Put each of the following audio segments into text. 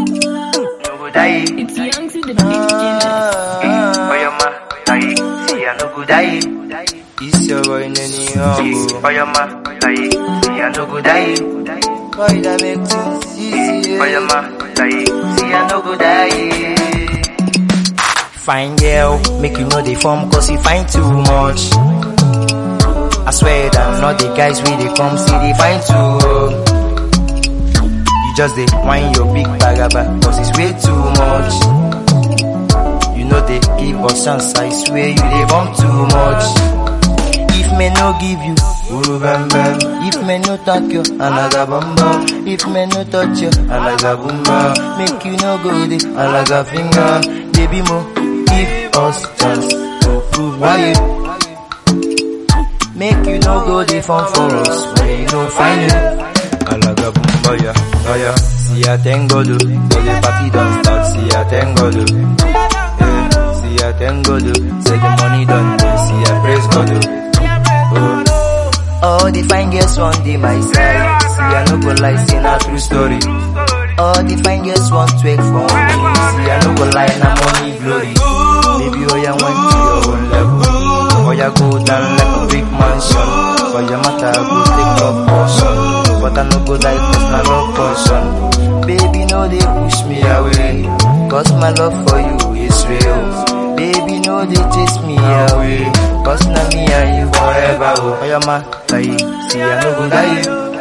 no go die. It's young to the big genius. For your ma, die. See, I no go die. It's your boy Nenny Humble. For your ma, die. See, I no go die. Boy that make things easy. For your ma, die. See, I no go die. Fine girl, make you know they form cause you find too much. I swear that not the guys we they come see they find too. You just they whine your big bagaba cause it's way too much. You know they give us chance, I swear you they bump too much. If me no give you, uru bam bam. If me no thank you, alaga bam bam. If me no touch you, alaga boom bam. Make you no go there, alaga finger. Baby mo, give us chance to prove why you. Make you no go there fun for us when you no find it. Alaga boom boya, boya. See I thank God, oh. so the party don't start. See I thank God, oh. yeah. See I thank God, oh. say the money done. See I praise God. oh. Oh. All the fine girls want the my side. See, I no go lie, say na true story. All the fine girls want to wait for me. See, I no go lie, na money glory. Baby, oh yeah, went to your own level. Oh yeah, go down like a big mansion. For your matter, I go take your portion. But I no go die, cause na love portion. Baby, no they push me away. Cause my love for you is real. Baby, no they chase me away. Cause na me and you forever. Oh, for your ma, die. See, I no go die.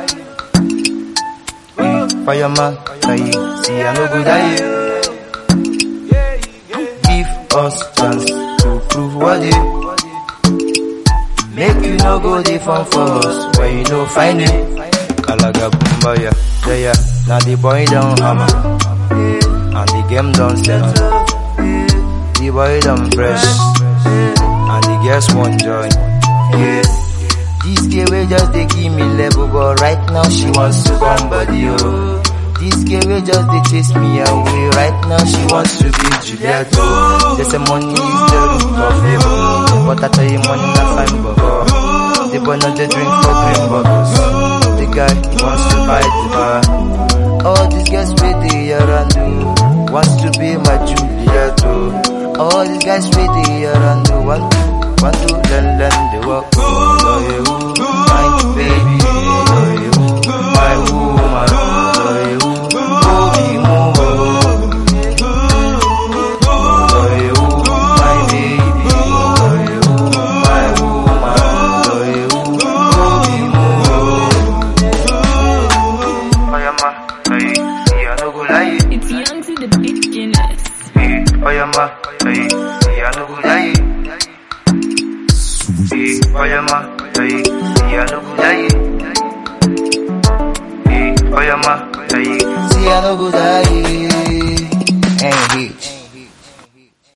Eh, For your ma, die. See, I no go die. Give us chance to prove what you. Make you no go the fun for us when you no find it. Alaga bumba ya, yeah yeah. Now the boy down hammer, and the game don't settle. The boy done fresh, and the girls want joy. Yeah. This girl will just they give me level, but right now she wants to come body oh. This girl will just they chase me away. Right now she wants to be Juliet. oh. They say money is the root of evil, but I tell you money not fine, but the boy not the drink for green bottles. The guy wants to buy the bar. All these guys with the around do wants to be my Juliet. oh. All these guys with the around do want to want to learn learn the work. So you, my baby, so you, my woman, so you, baby move. So you, my baby, so you, my woman, so you, baby move. For your ma, die. See, I no go lie. It's young to the big genius. For your ma, die. See, I no go die. For your ma, die. See, I no go die. For your ma, die. See, I no go die. Ain't hit.